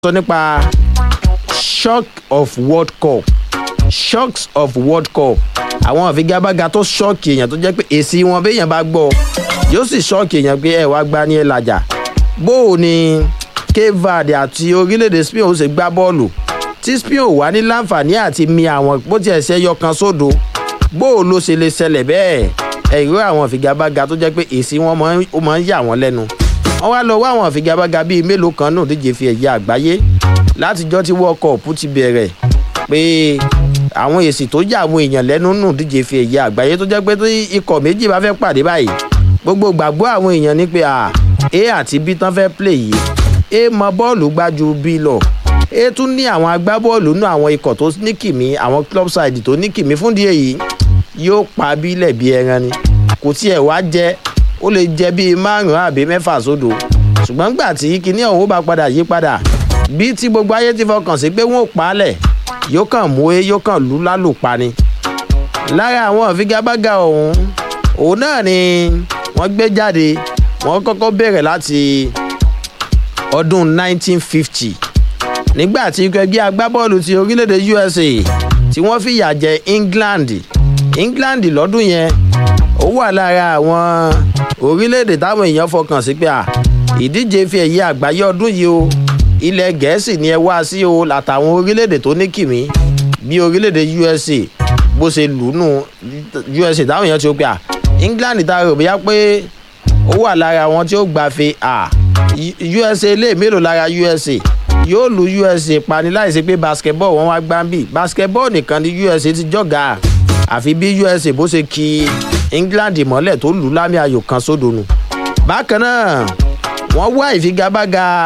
sọ nípa shock of world cup shocks of world cup àwọn àfigagbága tó ṣọ́ọ̀kì èèyàn tó jẹ́ pé èsì wọn béèyàn bá gbọ́ yóò sì ṣọ́ọ̀kì èèyàn pé ẹ̀ wá gbá ní ẹ̀ làjà bó o ní cape verde àti orílẹ̀-èdè spain ó ṣe gbá bọ́ọ̀lù tí spain ò wá ní láǹfààní àti mi àwọn bó tiẹ̀ ṣe yọ kan sódo bó o ló ṣe lè ṣẹlẹ̀ bẹ́ẹ̀ ẹ̀rọ àwọn àfigagbága tó jẹ́ pé èsì wọn máa ń yà wọ́n lẹ́nu wọ́n wá lọ wá àwọn àfigagbága bíi mélòó kan náà díje fi ẹ̀yẹ àgbáyé látijọ́ tí world cup ti bẹ̀rẹ̀ pé àwọn èsì tó jà àwọn èèyàn lẹ́nu nù díje fi ẹ̀yẹ àgbáyé tó jẹ́ pé tí ikọ̀ méjì bá fẹ́ pàdé báyìí gbogbo gbàgbọ́ àwọn èèyàn ni pé a àti b tán fẹ́ play yìí a mọ bọ́ọ̀lù gbájú b lọ a tún ní àwọn agbábọ́ọ̀lù nù àwọn ikọ̀ tó ní kìmí àwọn club side tó ní kìmí fún díẹ̀ yìí yóò pa bílẹ̀ bí ẹran ni kò tiẹ̀ wá jẹ́ ó lè jẹ́ bíi márùn-ún àbí mẹ́fà sódò ṣùgbọ́n gbà tí kinní ọ̀hún bá padà yí padà bí tí gbogbo ayé ti fọkàn sí pé wọn ò pa á lẹ̀ yóò kàn mú e yóò kàn lù lálùpa ni. lára àwọn ìfigagbága ọ̀hún òun náà ni wọ́n gbé jáde wọ́n kọ́kọ́ bẹ̀rẹ̀ láti ọdún 1950 nígbà tí ẹgbẹ́ agbábọ́ọ̀lù ti orílẹ̀-èdè usa tí wọ́n fìyà jẹ england england lọ́dún yẹn ó wà lára àwọn orílẹ̀-èdè táwọn èèyàn fọkàn sí pé à ìdíje fi ẹ̀yẹ àgbáyé ọdún yìí o ilẹ̀ gẹ̀ẹ́sì ni ẹ wá sí o látàwọn orílẹ̀-èdè tó ní kìmí bí orílẹ̀-èdè usa bó ṣe lù nù usa táwọn èèyàn ti ó pé à england ta rò bóyá pé ó wà lára wọn tí ó gbàfe à usa lè mélòó lára usa yóò lu usa pani láìsí pé basketball wọn wá gbáǹbì basketball nìkan ni usa ti jọ̀gá àfi bí usa bó ṣe ki england mọ́lẹ̀ tó lù lámì ayò kan sódò nù bákan náà wọ́n wá ìfigagbága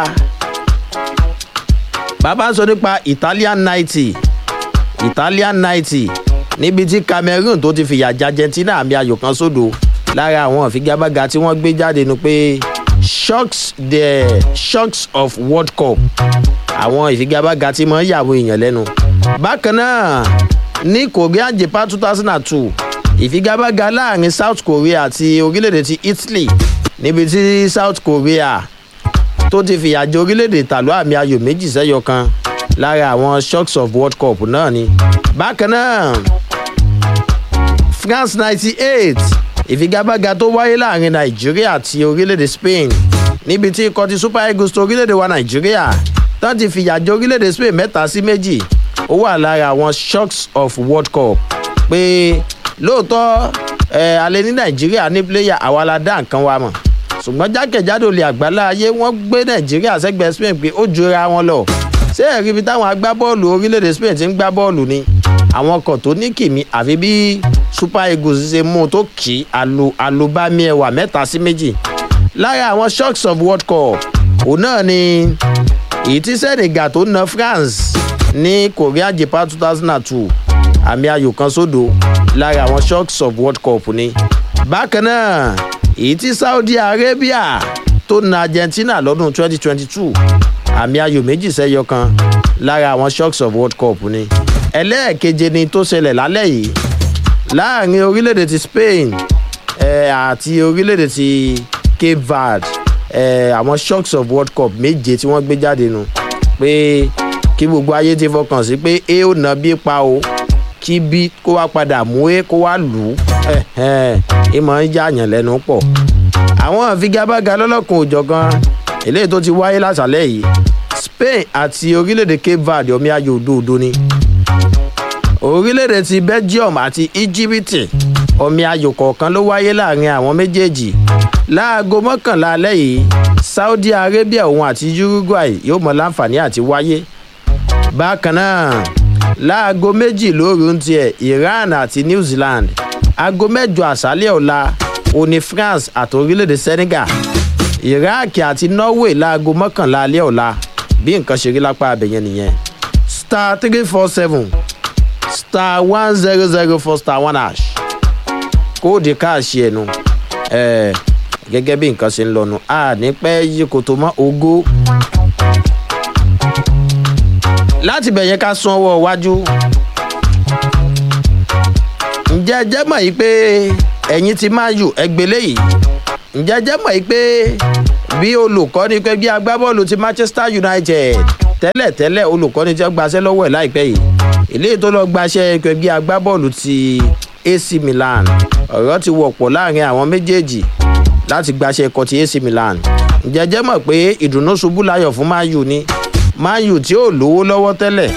bàbá ń sọ nípa italian ninety italian ninety níbi tí cameroon tó ti fìyà jẹ argentina àmì ayò kan sódò lára àwọn ìfigagbága tí wọ́n gbé jáde nu pé shocks the shocks of world cup àwọn ìfigagbága tí mọ̀ ń yàwó èèyàn lẹ́nu bákan náà ní korea japan two thousand and two ìfigagbága láàrin south korea àti orílẹ̀-èdè ti italy níbi tí south korea tó ti fìyà jẹ orílẹ̀-èdè tàlú àmì ayò méjì sẹ́yọ kan lára àwọn shocks of world cup náà ni. bákan náà france ninety eight ìfigagbága tó wáyé láàrin nàìjíríà àti orílẹ̀-èdè spain níbi tí ikọ̀ ti super eagles tó orílẹ̀-èdè wa nàìjíríà tán ti fìyà jẹ orílẹ̀-èdè spain mẹ́ta sí méjì ó wà lára àwọn shocks of world cup pé lóòótọ́ ẹ̀ alẹ́ ní nàìjíríà ní pléyà àwa la dá nǹkan wa mọ̀ ṣùgbọ́n jákèjádò lè àgbálá ayé wọ́n gbé nàìjíríà sẹ́gbẹ̀ẹ́ spain pé ó jura wọn lọ ṣé ẹ̀rí ibi táwọn agbábọ́ọ̀lù orílẹ̀-èdè spain ti ń gbá bọ́ọ̀lù ni àwọn ọkọ̀ tó ní kìmí àfi bí super eagles ṣe mú un tó kì í alubami ẹwà mẹ́ta sí méjì lára àwọn shocks of world cup òun náà ni èyí tí senegal tó na france ní korea japan two thousand and two àmì ayò kan sódò lára àwọn shocks of world cup ni bákan náà èyí tí saudi arabia tó na argentina lọ́dún 2022 àmì ayò méjì sẹ́yọ kan lára àwọn shocks of world cup ni ẹlẹ́ẹ̀keje ni tó ṣẹlẹ̀ lálẹ́ yìí láàrin orílẹ̀-èdè ti spain eh, àti orílẹ̀-èdè ti cape verde eh, àwọn shocks of world cup méje tí wọ́n gbé jáde nu pé kí gbogbo ayé ti fọkàn sí pé a ó na bí pa o kí bí kó wá padà mú e kó wá lù ú ìmọ̀ ń yààyàn lẹ́nu pọ̀. àwọn ìfigagbága lọ́lọ́kun òjọ̀gan eléyìí tó ti wáyé látàlẹ́ yìí spain àti orílẹ̀-èdè cape verde omi ayò òdòdó ni. orílẹ̀-èdè ti belgium àti íjíbítì omi ayò kọ̀ọ̀kan ló wáyé láàrin àwọn méjèèjì. láago mọ́kànlá alẹ́ yìí saudi arabia òun àti uruguay yóò mọ láǹfààní àti wáyé. bákan náà láago méjì lóru ń tiẹ̀ iran àti new zealand aago mẹ́jọ àṣálẹ̀ ọ̀la òní france àti orílẹ̀-èdè senegal iraq àti norway láago mọ́kànlá alẹ́ ọ̀la bí nǹkan ṣe rí lápá abẹ̀yẹn nìyẹn star three four seven star one zero zero four star one hash kóòdì káàṣì ẹ̀nu ẹ̀ gẹ́gẹ́ bí nǹkan ṣe ń lọ́nu a ní pẹ́ yí kò tó mọ́ ogó láti bẹ̀yẹn ká sún ọwọ́ iwájú ǹjẹ́ jẹ́ mọ̀ yìí pé ẹ̀yin ti máa yù ẹgbẹ́ léyìí ǹjẹ́ jẹ́ mọ̀ yìí pé bí olùkọ́ni pé bí agbábọ́ọ̀lù ti manchester united tẹ́lẹ̀tẹ́lẹ̀ olùkọ́ni tí wọ́n gbaṣẹ́ lọ́wọ́ ẹ̀ láìpẹ́ yìí eléyìí tó lọ gbaṣẹ́ ẹgbẹ́ agbábọ́ọ̀lù ti AC Milan ọ̀rọ̀ ti wọ̀pọ̀ láàrin àwọn méjèèjì láti gbaṣẹ́ ẹ̀kọ́ ti AC Milan jẹjẹ́ mọ̀ pé ìdùnnú ṣubú láyọ̀ fún Man U ni Man U tí ò lówó lọ́wọ́ tẹ́lẹ̀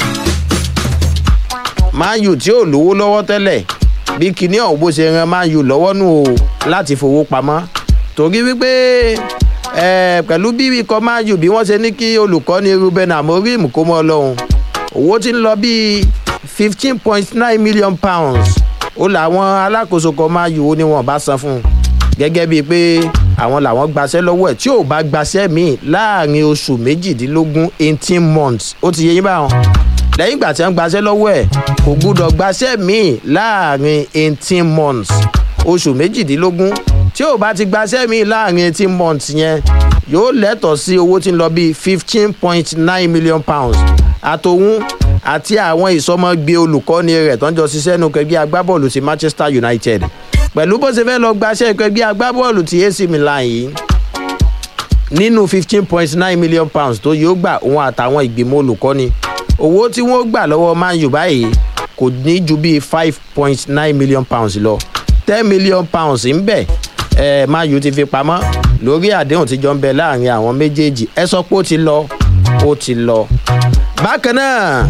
Man U tí ò lówó lọ́wọ́ tẹ́lẹ̀ bí kinní ọ̀hún bó ṣe ran Man U lọ́wọ́ nù o láti fowó pamọ́ torí wípé ẹ pẹ̀lú bí ikọ̀ Man U bí wọ́n ṣe ní kí olùkọ́ni Ruben Amorim kó mọ́ ọlọ́run owó tí ń lọ bíi fifteen point nine million pounds ó làwọn alákòóso kan Man U ó ní wọn bá san fún un gẹ́gẹ́ bíi pé àwọn làwọn gbaṣẹ́ lọ́wọ́ ẹ̀ tí ò bá gbaṣẹ́ míì láàrin oṣù méjìdínlógún eighteen months ó ti yé yín báwọn lẹ́yìn ìgbà tí wọ́n gbaṣẹ́ lọ́wọ́ ẹ̀ kò gbúdọ̀ gbaṣẹ́ míì láàrin eighteen months oṣù méjìdínlógún tí ò bá ti gbaṣẹ́ míì láàrin eighteen months yẹn yóò lẹ́tọ̀ọ́ sí owó tí ń lọ bíi fifteen point nine million pounds àtòhún àti àwọn ìsọmọgbé olùkọ́ni rẹ̀ tó ń jọ ṣiṣẹ́ nù kẹgbẹ́ agbábọ́ọ̀lù ti Manchester United pẹ̀lú bó ṣe fẹ́ lọ gbaṣẹ́ kẹgbẹ́ agbábọ́ọ̀lù ti AC Milan yìí nínú fifteen point nine million pounds tó yóò gbà òun àtàwọn ìgbìmọ̀ olùkọ́ni owó tí wọ́n gbà lọ́wọ́ Man U báyìí kò ní ju bíi five point nine million pounds lọ ten million pounds ń bẹ ẹ Man U ti fi pamọ́ lórí àdéhùn tí jọ ń bẹ láàrin àwọn méjèèjì ẹ sọ pé ó ti lọ ó ti lọ. bákan náà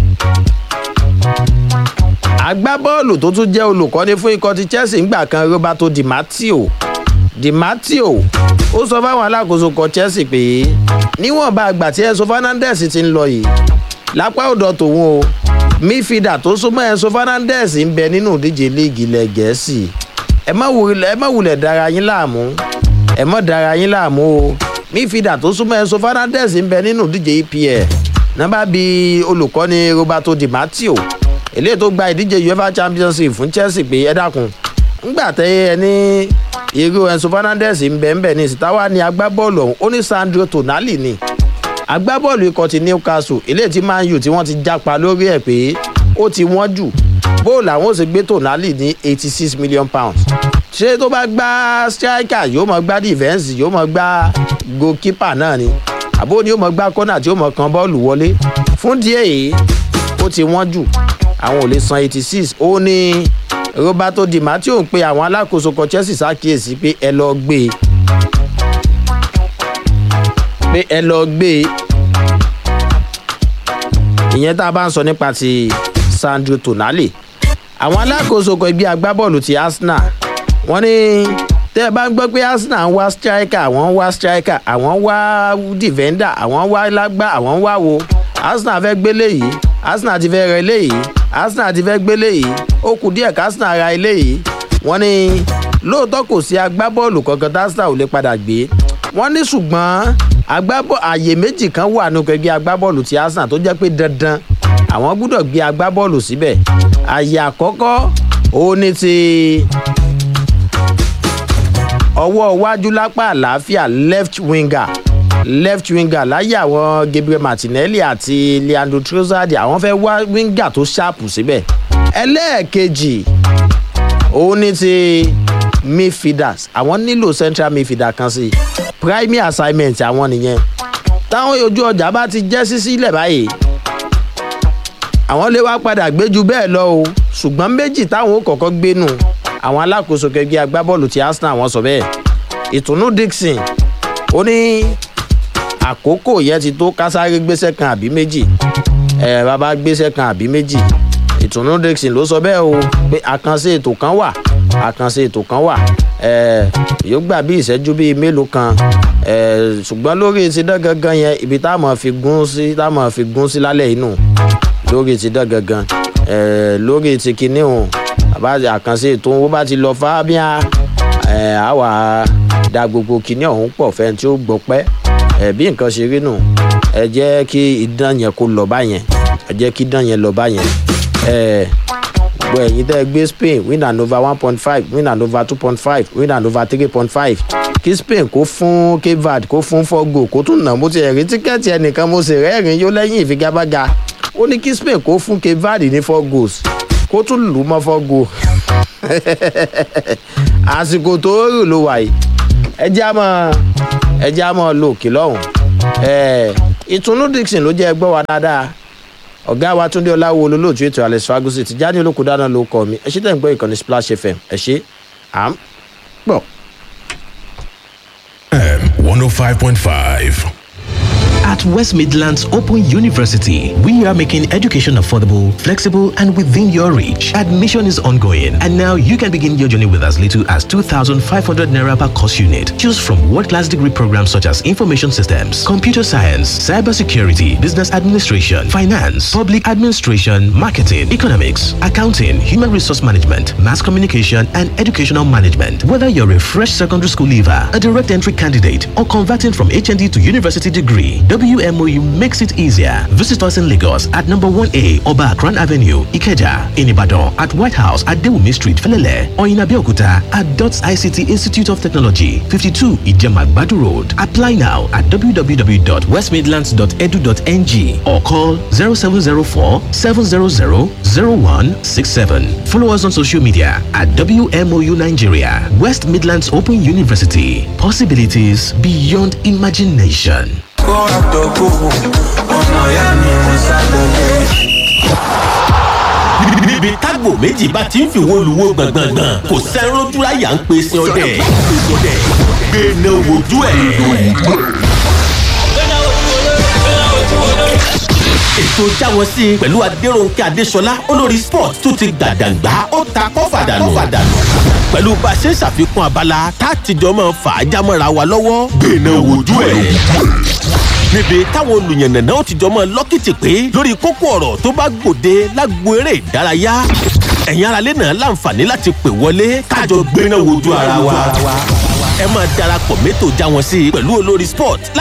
agbábọ́ọ̀lù tó tún jẹ́ olùkọ́ni fún ikọ̀ ti Chelsea ńgbà kan Roberto Di Matteo Di Matteo ó sọ fáwọn alákòóso kan Chelsea pé níwọ̀nba àgbà tí Enzo Fernandez ti ń lọ yìí lápá ọ̀dọ̀ tòun o mífìdà tó súnmọ́ Enzo Fernandez ń bẹ nínú ìdíje líìgì ilẹ̀ Gẹ̀ẹ́sì ẹ má wulẹ̀ dára yín láàmú ẹ má dára yín láàmú o mífìdà tó súnmọ́ Enzo Fernandez ń bẹ nínú ìdíje EPL nọ́mbà bíi olùkọ́ni Roberto Di Matteo eléyìí tó gba ìdíje UEFA Champions League fún Chelsea pé ẹ dákun ńgbà tẹ ẹ ní irú Enzo Fernandez ń bẹ ń bẹ ní ìsìtáwá ní agbábọ́ọ̀lù ọ̀hún ó ní Sandro Tonali ni agbábọ́ọ̀lù ikọ̀ ti Newcastle eléyìí tí Man U tí wọ́n ti jápa lórí ẹ̀ pé ó ti wọ́n jù bóòlù àwọn ò sì gbé Tonali ní eighty six million pounds ṣé tó bá gbá striker yóò mọ gbá defence yóò mọ gbá goalkeeper náà ni àbó ni yóò mọ gbá corner tí yóò mọ kan bọ́ọ̀lù wọlé fún díẹ̀ yìí ó ti wọ́n jù àwọn ò lè san eighty six ó ní Roberto Di Matteo ń pe àwọn alákòóso kan Chelsea ṣàkíyèsí pé ẹ lọ gbé e pé ẹ lọ gbé e ìyẹn tá a bá ń sọ nípa ti Sandro Tonali àwọn alákòóso kan ẹgbẹ́ agbábọ́ọ̀lù ti Arsenal wọ́n ní tẹ́ ẹ bá ń gbọ́ pé Arsenal ń wá striker àwọn ń wá striker àwọn ń wá defender àwọn ń wá lágbá àwọn ń wá wo Arsenal fẹ́ gbélé yìí Arsenal ti fẹ́ rẹ eléyìí Arsenal ti fẹ́ gbélé yìí ó kù díẹ̀ ká Arsenal ra eléyìí wọ́n ní lóòótọ́ kò sí agbábọ́ọ̀lù kankan tá Arsenal ò lè padà gbé wọ́n ní ṣùgbọ́n agbábọ́ àyè méjì kan wà nínú ẹgbẹ́ agbábọ́ọ̀lù ti Arsenal tó jẹ́ pé dandan àwọn gbúdọ̀ gbé agbábọ́ọ̀lù síbẹ̀ àyè àkọ́kọ́ òun ní ti ọwọ́ iwájú lápá àlàáfíà left winger left winger láyé àwọn Gabriel Martinelli àti Leandro Trossard àwọn fẹ́ wá winger tó ṣáàpù síbẹ̀ ẹlẹ́ẹ̀kejì òun ní ti midfielders àwọn nílò central midfielder kan sí primary assignment àwọn nìyẹn táwọn ojú ọjà bá ti jẹ́ sí sílẹ̀ báyìí àwọn lè wá padà gbé ju bẹ́ẹ̀ lọ o ṣùgbọ́n méjì táwọn ó kọ́kọ́ gbé nù àwọn alákòóso kẹgbẹ́ agbábọ́ọ̀lù ti Arsenal wọ́n sọ bẹ́ẹ̀ ìtùnú Dixon ó ní àkókò yẹn ti tó kásáré gbéṣẹ́ kan àbí méjì ẹ bàbá gbéṣẹ́ kan àbí méjì ìtùnú Dixon ló sọ bẹ́ẹ̀ o pé àkànṣe ètò kan wà àkànṣe ètò kan wà ẹ yóò gbà bí ìṣẹ́jú bíi mélòó kan ẹ ṣùgbọ́n lórí ti dán gangan yẹn ibi tá a mọ̀ fi gún sí tá a mọ̀ fi gún sí lálẹ́ inú lórí ti dán gangan ẹ lórí ti kinní o àbá àkànṣe ètò owó bá ti lọ fábíà ẹ àwa da gbogbo kinní ọ̀hún pọ̀ fẹ́ tí ó gbọ́ pẹ́ ẹ bí nǹkan ṣe rí nù ẹ jẹ́ kí idán yẹn kó lọ báyẹn ẹ jẹ́ kí idán yẹn lọ báyẹn ẹ gbọ́ ẹ̀yin tẹ́ ẹ gbé Spain win and over one point five win and over two point five win and over three point five kí Spain kó fún Cape Verde kó fún four goal kó tún nà mo ti ẹ̀rí tíkẹ́ẹ̀tì ẹnìkan mo sì rẹ́rìn yó lẹ́yìn ìfigagbága ó ní kí Spain kó fún Cape Verde ní four goals kó tún lù ú mọ́ four goal àsìkò tó rù ló wà yìí ẹ jẹ́ àmọ́ ẹ jẹ́ àmọ́ lò kí lọ́hùn ìtùnú dixon ló jẹ́ ẹgbẹ́ wa dáadáa ọ̀gá wa túndé ọláwo olólùtú ètò alex fagusi ti jáde olóko dáná ló kọ mi ẹ ṣe tẹ̀ ń gbọ́ ìkànnì splash fm ẹ ṣe à ń pọ̀. M 105.5. At West Midlands Open University, we are making education affordable, flexible, and within your reach. Admission is ongoing, and now you can begin your journey with as little as 2,500 naira per course unit. Choose from world-class degree programs such as information systems, computer science, cybersecurity, business administration, finance, public administration, marketing, economics, accounting, human resource management, mass communication, and educational management. Whether you're a fresh secondary school leaver, a direct entry candidate, or converting from HND to university degree, WMOU makes it easier. Visit us in Lagos at number 1A Oba Akran Avenue, Ikeja, in Ibadan, at White House at Dewumi Street, Felele, or in Abeokuta at DOTS ICT Institute of Technology, 52 Ijemagbadu Road. Apply now at www.westmidlands.edu.ng or call 0704 700 0167. Follow us on social media at WMOU Nigeria, West Midlands Open University. Possibilities beyond imagination. kó àtọkùn ọmọ ìyá mi mo sábẹ̀lẹ̀. níbi tágbò méjì bá ti ń fi wo luwo gbọ̀ngbọ̀ngbọ̀n kò sẹ́rún dúráyà ń pe sin ọdẹ gbẹ̀nà wojú ẹ̀. ètò jáwọ́ sí i pẹ̀lú adéròǹkè adéṣọlá olórí sport tó ti gbàdàgbà ó ta kọ́fàdànù pẹ̀lú bá a ṣe ń ṣàfikún abala tá a tìjọ máa fà á jámọ́ra wa lọ́wọ́ gbẹ̀nà wojú ẹ̀ níbi táwọn olùyànnànà ó ti jọ mọ lọ́kìtì pé lórí kókó ọ̀rọ̀ tó bá gbòde lágbo eré ìdárayá ẹ̀yin aráalé náà láǹfààní láti pè wọlé kájọ gbéná wojú ara wa ẹ máa darapọ̀ mẹ́tò já wọn sí i pẹ̀lú olórí sport